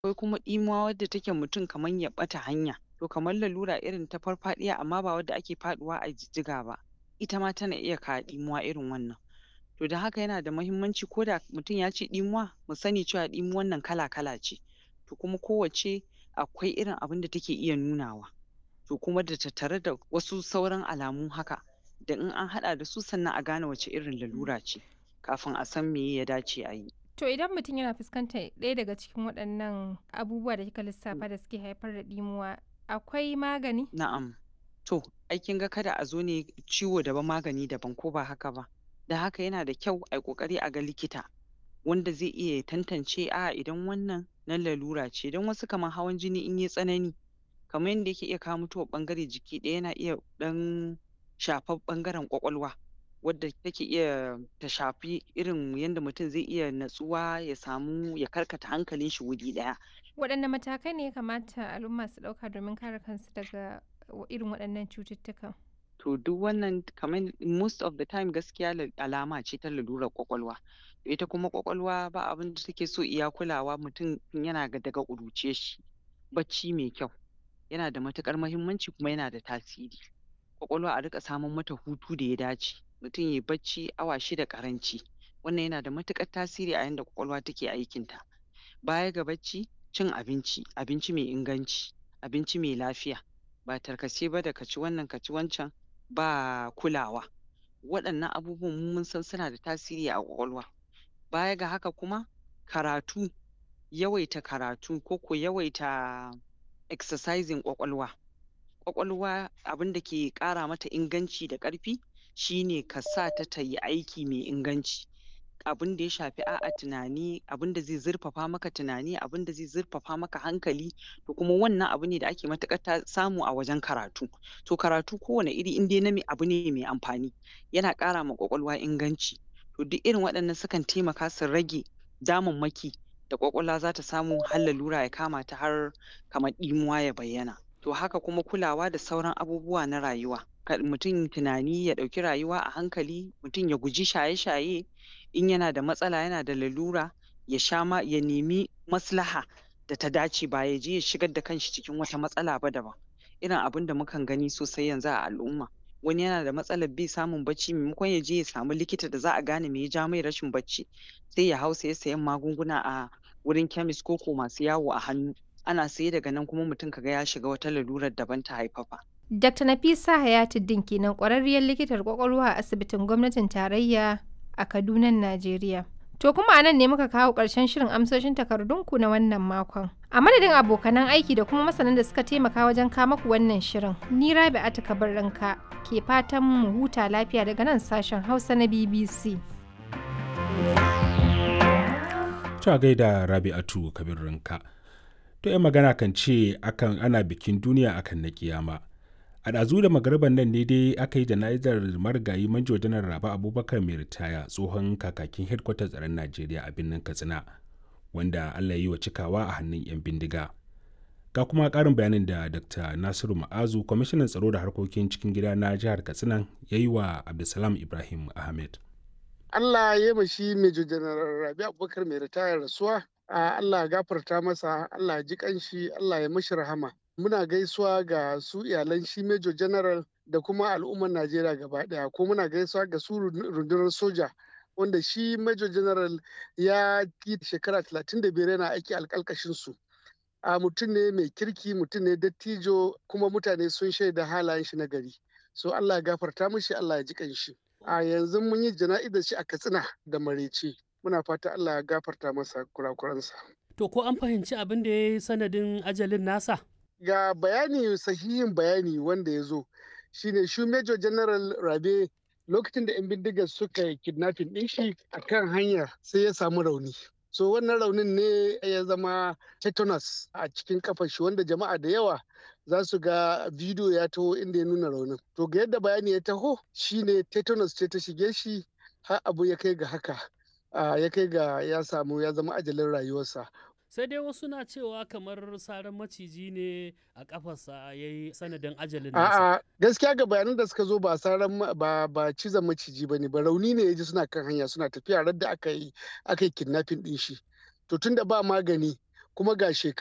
Akwai kuma ɗimuwa wadda take mutum kamar ya ɓata hanya, to kamar lalura irin ta farfaɗiya amma ba wadda ake faɗuwa a jijjiga ba, ita ma tana iya kawo ɗimuwa irin wannan. To don haka yana da muhimmanci ko da mutum ya ce ɗimuwa, mu sani cewa ɗimuwan nan kala-kala ce, to kuma kowacce akwai irin abin da take iya nunawa, to kuma da tattare da wasu sauran alamu haka, da in an haɗa da su sannan a gane wace irin lalura ce, kafin a san meye ya dace a yi. To idan mutum yana fuskantar ɗaya daga cikin waɗannan abubuwa da kika lissafa da suke haifar da ɗimuwa, akwai magani? Na'am. To, ai kin ga kada a zo ne ciwo daban magani daban ko ba haka ba? Don haka yana da kyau ai ƙoƙari a ga likita, wanda zai iya ya tantance a'a idan wannan na lalura ce, don wasu kamar hawan jini in yai tsanani, kamar yanda yake iya kawo mutuwar ɓangare jiki ɗaya yana iya ɗan shafar ɓangaren ƙwaƙwalwa, wadda take iya ta shafi irin yanda mutum zai iya natsuwa ya samu ya karkata hankalin shi wuri ɗaya. Waɗanne matakai ne ya kamata al'umma su ɗauka domin kare kansu daga irin waɗannan cututtukan? To duk wannan kamar most of the time gaskiya la alama ce ta lalurar ƙwaƙwalwa. Ita kuma ƙwaƙwalwa ba abin da take so iya kulawa mutum tun yana daga ƙuruciyar shi. Bacci mai kyau, yana da matuƙar muhimmanci kuma yana da tasiri. Ƙwaƙwalwa a riƙa samar mata hutu da ya dace, mutum yai bacci awa shida ƙaranci, wannan yana da matuƙar tasiri a yanda ƙwaƙwalwa take aikinta. Baya ga bacci, cin abinci, abinci mai inganci, abinci mai lafiya, ba tarkace ba da ka ci wannan ka ci wancan ba kulawa. Waɗannan abubuwan mu mun san suna da tasiri a ƙwaƙwalwa. Baya ga haka kuma, karatu, yawaita karatu ko ko yawaita exercising ƙwaƙwalwa. Ƙwaƙwalwa abin da ke ƙara mata inganci da ƙarfi, shi ne ka sa ta ta yi aiki mai inganci. Abin da ya shafi a'a tunani, abin da zai zurfafa maka tunani, abin da zai zurfafa maka hankali, to kuma wannan abu ne da ake matuƙar ta samu a wajen karatu. To karatu kowane iri in dai na me abu ne mai amfani, yana ƙara ma ƙwaƙwalwa inganci. To duk irin waɗannan sukan taimaka su rage damammaki da ƙwaƙwalwa za ta samu har lalura ya kama ta har kamar ɗimuwa ya bayyana. To haka kuma kulawa da sauran abubuwa na rayuwa. Kar mutum tunani ya ɗauki rayuwa a hankali, mutum ya guji shaye-shaye, in yana da matsala yana da lalura, ya sha ma ya nemi maslaha da ta dace ba ya je ya shigar da kanshi cikin wata matsala ba daban. Irin abin da mukan gani sosai yanzu a al'umma. Wani yana da matsalar bai samun bacci maimakon ya je ya samu likita da za a gane me ya ja mai rashin bacci, sai ya hau saye sayen magunguna a wurin chemist ko ko masu yawo a hannu. Ana saye daga nan kuma mutum ka ga ya shiga wata lalurar daban ta haifafa. Dr. Nafisa Hayatuddin kenan ƙwararriyar likitar ƙwaƙwalwa a asibitin gwamnatin tarayya a Kadunan Najeriya. To kuma a nan ne muka kawo ƙarshen shirin amsoshin takardunku na wannan makon. A madadin abokanan aiki da kuma masanan da suka taimaka wajen kawo maku wannan shirin, ni Rabi'atu Kabirranka ke fatan mu huta lafiya daga nan sashen Hausa na BBC. Ta gaida Rabi'atu Kabirranka. To 'yan magana kan ce akan ana bikin duniya akan na kiyama. A ɗazu da magariban nan ne dai aka yi jana'izar marigayi manjo janar Raba Abubakar mai ritaya tsohon kakakin hedkwatar tsaron Najeriya a birnin Katsina, wanda Allah ya yi wa cikawa a hannun 'yan bindiga. Ga kuma ƙarin bayanin da Dr. Nasiru Ma'azu, kwamishinan tsaro da harkokin cikin gida na jihar Katsina, ya yi wa Abdulsalam Ibrahim Ahmed. Allah ya yi shi Major General Rabi Abubakar mai ritaya rasuwa. Allah ya gafarta masa, Allah ya ji kanshi, Allah ya mashi rahama. Muna gaisuwa ga su iyalan shi Major General da kuma al'ummar Najeriya gaba ɗaya, ko muna gaisuwa ga su rundunar soja wanda shi Major General ya yi shekara talatin da biyar yana aiki alƙalƙashin su. A mutum ne mai kirki, mutum ne dattijo, kuma mutane sun shaida halayen shi na gari. So Allah ya gafarta mishi, Allah ya ji kanshi. A yanzu mun yi jana'izar shi a Katsina da Marece. Muna fata Allah ya gafarta masa kurakuransa. To ko an fahimci abin da ya yi sanadin ajalin nasa? Ga bayani sahihin bayani wanda ya zo shine shi Major General Rabe lokacin da 'yan bindigar suka yi kidnapping ɗin shi a kan hanya sai ya samu rauni. So wannan raunin ne ya zama tetanus a cikin kafar shi wanda jama'a da yawa za su ga bidiyo ya taho inda ya nuna raunin. To ga yadda bayani ya taho shine tetanus ce ta shige shi har abu ya kai ga haka. Uh, ya kai ga ya samu ya zama ajalin rayuwarsa. sai dai wasu na cewa kamar saran maciji ne a kafarsa ya yi sanadin ajalin nasa. A'a gaskiya ga bayanan da suka zo ba saran ba ba cizon maciji bane ba rauni ne ya ji suna kan hanya suna tafiya radda aka yi aka yi kidnapping din shi. To tunda ba magani kuma ga shekaru